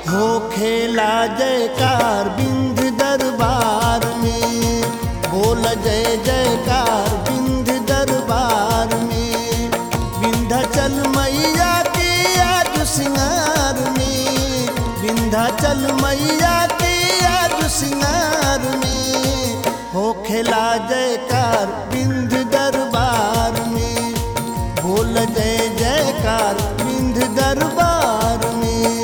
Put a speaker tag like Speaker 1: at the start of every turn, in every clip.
Speaker 1: हो खेला जयकार बिंद दरबार में बोल जय जयकार बिंद दरबार में विंध्याचल मैया के आज सिंगार में विंध्याचल मैया के आज सिंगार में हो खेला जयकार बिंद दरबार में बोल जय जयकार बिंद दरबार में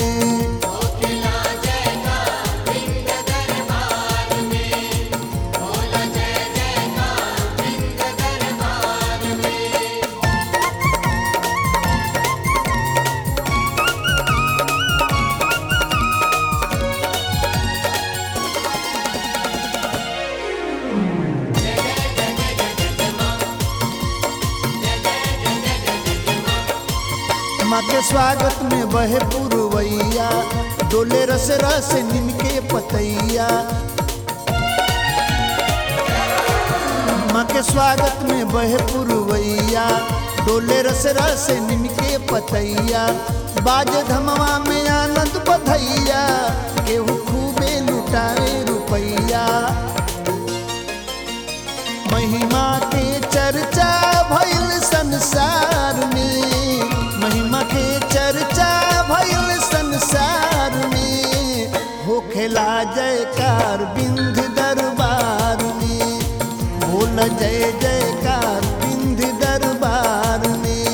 Speaker 1: माँ के स्वागत में बहे पुरवैया डोले रस रस निमके पतैया माँ के स्वागत में बहे पुरवैया डोले रस रस निमके पतैया बाज धमवा में आनंद बधैया केहू खूबे लुटाए रुपैया महिमा के चर्चा भइल संसार में महिमा के चर्चा भइल संसार में हो खेला जयकार बिंद दरबार में बोल जय जयकार बिंद दरबार में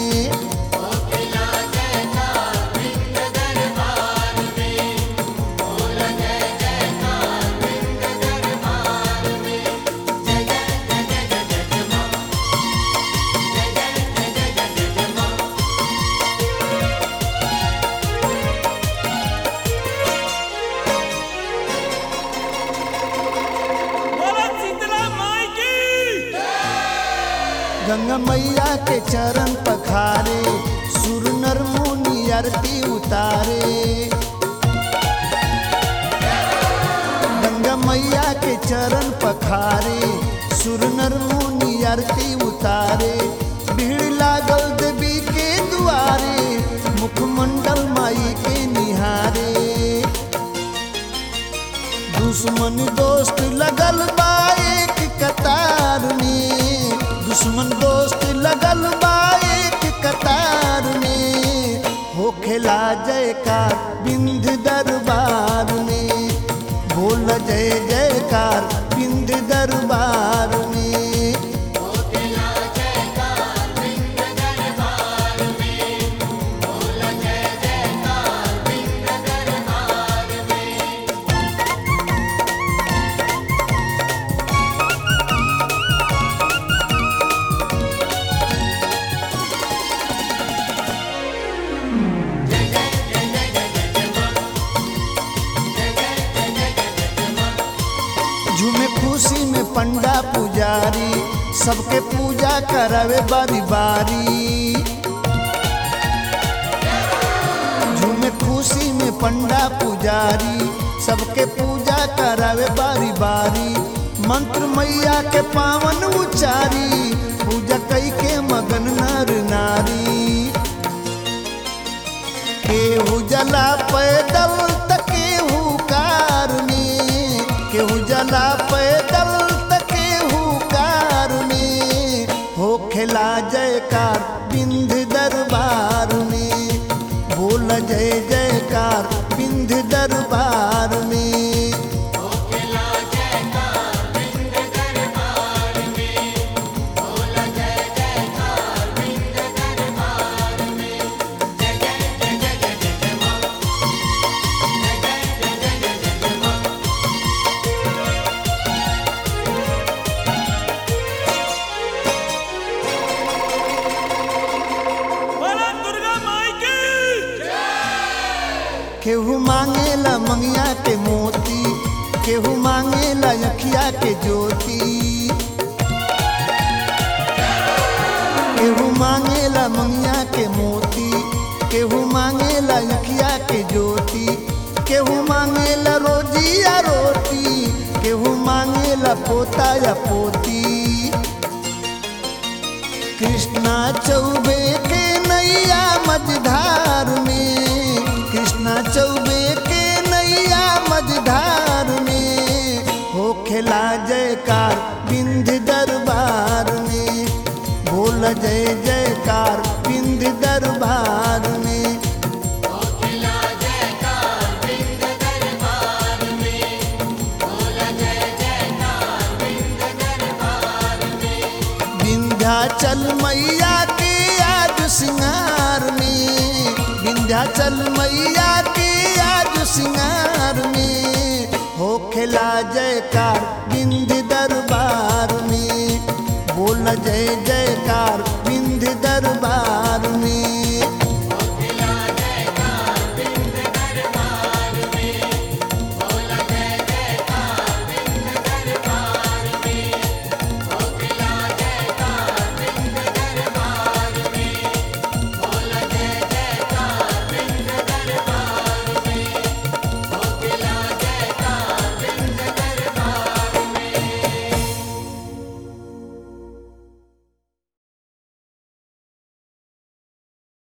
Speaker 2: बोलो शीतला माई की
Speaker 1: गंगा मैया के चरण पखारे सुर नर मुनि आरती उतारे गंगा मैया के चरण पखारे सुर नर मुनि आरती उतारे भीड़ लागल देवी के दुआरे मुखमंडल माई के निहारे दुश्मन दोस्त लगल बा एक कतार में दुश्मन दोस्त लगल बा एक कतार में हो खेला जयकार बिंद दरबार में बोल जय जयकार बिंद दरबार में झूमे खुशी में पंडा पुजारी सबके पूजा करावे बारी बारी झूमे खुशी में पंडा पुजारी सबके पूजा करावे बारी बारी मंत्र मैया के पावन उचारी पूजा कई के मगन नर नारी केहू जला पैदल त केहू कार में केहू जला पैदल त केहू कार में हो खेला जयकार बिंद दरबार में बोल जय जयकार बिंद दरबार में
Speaker 2: बोलो दुर्गा माई की
Speaker 1: केहू मांगेला मंगिया के मोती केहू मांगेला अखिया के ज्योति केहू मांगेला मंगिया के मोती केहू मांगेला अखिया के ज्योति केहू मांगेला रोजी या रोटी केहू मांगेला पोता या पोती कृष्णा चौबे के नैया मझधार में कृष्णा चौबे के बोल जय जयकार बिंद दरबार में विंध्याचल मैया के आज सिंगार में विंध्याचल मैया के आज सिंगार में हो खेला जयकार बिंद दरबार में बोल जय जयकार बिंद दरबार में